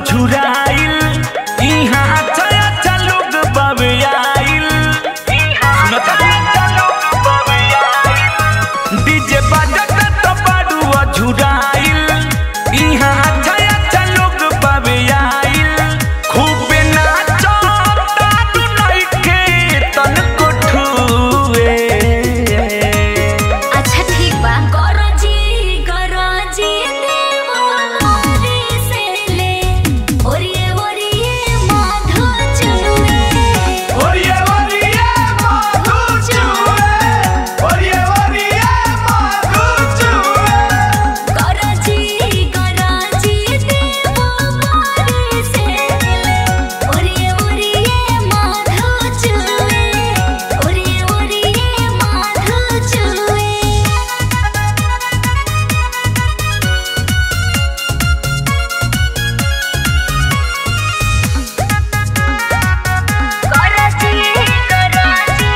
झुराइल इहाँ अच्छा अच्छा लोग बावे आइल सुनता डीजे बजत तो बाडुआ झुराइल इहाँ अच्छा अच्छा लोग बावे आइल खूबे नाचो ताडू नइखे तनको ठुए अच्छा ठीक बा गरजी गरजी देवरी से ले ओरिए ओरिए माधो चुए ओरिए ओरिए माधु चुए ओरिए ओरिए माधु चुए गरजी गरजी देवरी से ले ओरिए ओरिए माधो चुए ओरिए ओरिए माधो चुए गरजी गरजी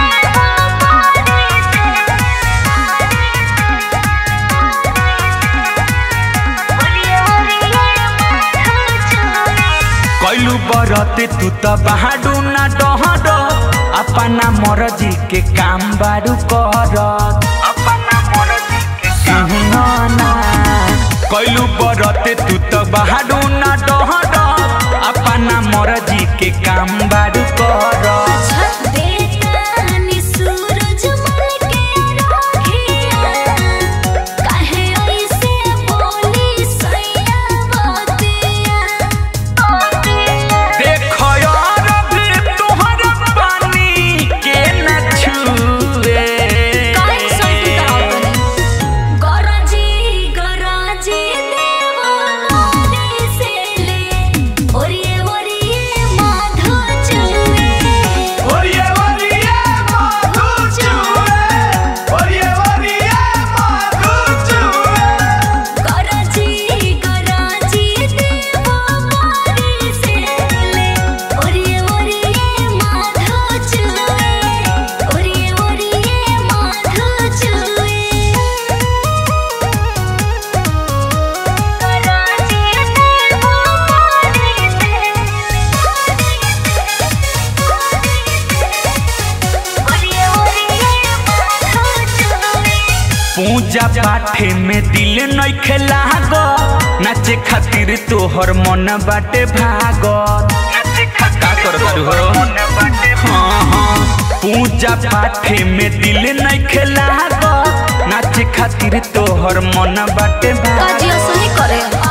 कैलू बरते तू त बाडू ना डहर अपना मरजी के काम बारू कर अपना मरजी के काम ना कैलू बरते तू त बाडू ना डहर अपना मरजी के काम बारू कर बेतानी सूरज मन के राखिया काहे ऐसे बोली सैया बतिया देख यार भी तोहर पानी के न छुए काहे सैती करावतनी गरजी गरजी देवरी से ले ओरिए ओरिए माधो चुए ओरिए ओरिए माधु चुए ओरिए ओरिए माधु चुए गरजी गरजी देवरी से ले ओरिए ओरिए माधो चुए ओरिए ओरिए माधो चुए पूजा पाठे में दिल नइखे लागो नाचे खातिर तोहर मन बाटे भागो का करतारू हो हाँ हाँ पूजा पाठे में दिल नइखे लागो नाचे खातिर तोहर मन बाटे भागो काजी असली करे